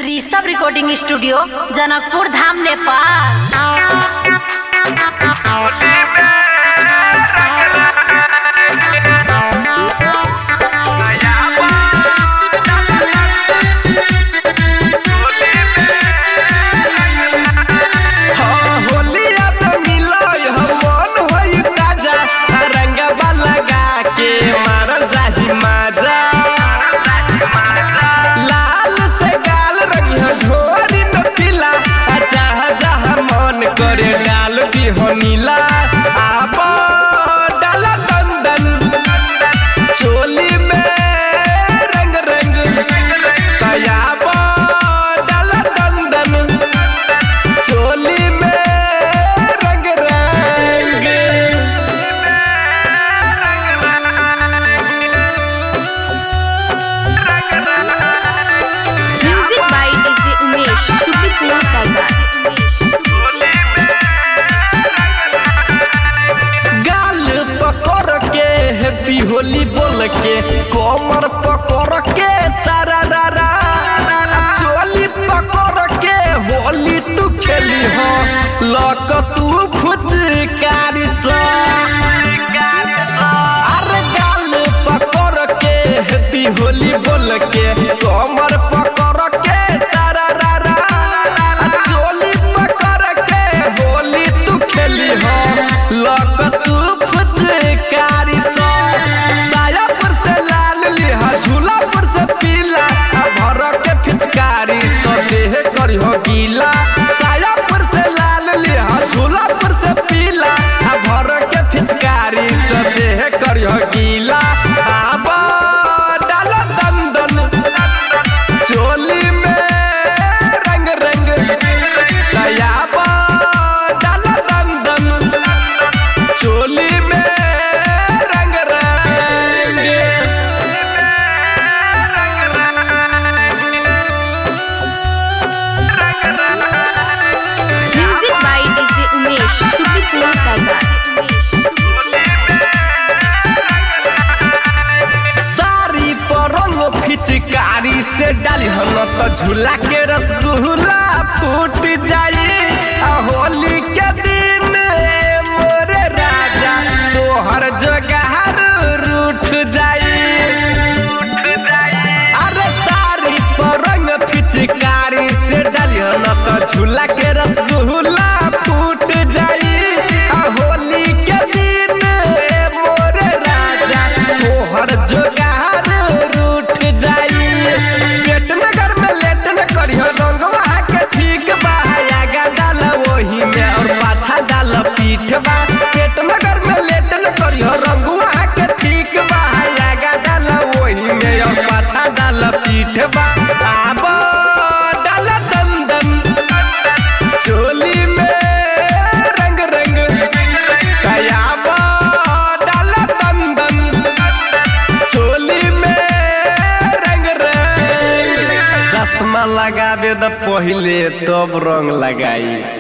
Rishabh recording studio Janakpur Dham Nepal हाँ, होलिया पे मिलय हमन होई ताजा, रंगवा लगा के मारल जाही माजा। लाल से गाल रंगिह ढोरी में पीला, आ जहाँ जहाँ मन करे डाल दिहो नीला। आब डाला दंदन, चोली में रंग रंग तयाब डाला दंदन चोली में रंग रंग म्यूजिक बाय डीजे उमेश शुक्रिया बाजार गाल पकड़ के हैप्पी होली बोल के कमर पकड़ के सारा रारा चोली पकड़ के होली तू खेली हो लक तू फुचकारी सा अरे गाल पकड़ के हैप्पी होली बोल के कमर पकड़ के सारा रारा चोली पकड़ के होली तू खेली हो लक तू फुचकारी सा सायापुर से लाल लिहा झूलापुर से पीला आ भर के फिचकारी सा देह करी हो गीला सायापुर से लाल लिहा झूलापुर से पीला आ भर के फिचकारी सा देह करी हो गीला आब डाला दंदन चोली में रंग रंग तयाब डाला दंदन चोली में रंग रंग म्यूजिक बाय डीजे उमेश शुक्रिया बाजार साड़ी पर रंग फिचकारी से डाली हन तो झूला के रसगुल्ला फूट जाई आ होली के दिन मोरे राजा तोहर जोगार रूठ जाई अरे साड़ी पर रंग फिचकारी से डाली हन तो झूला के रसगुल्ला फूट जाई आ होली के दिन मोरे राजा तोहर जोगार रूठ जाई पेट नगर में लेट न करियो रंगवा के ठीक बा आगा डाल वही में और पाछा डाल पीठ बा पेट नगर में लेट न करियो रंगवा के ठीक बा आगा डाल वही में और पाछा डाल पीठ बा आब डाल दंदन चोली में रंग रंग कयाब डाल दंदन चोली में रंग रंग चश्मा लगाबे द पहिले तब रंग लगाई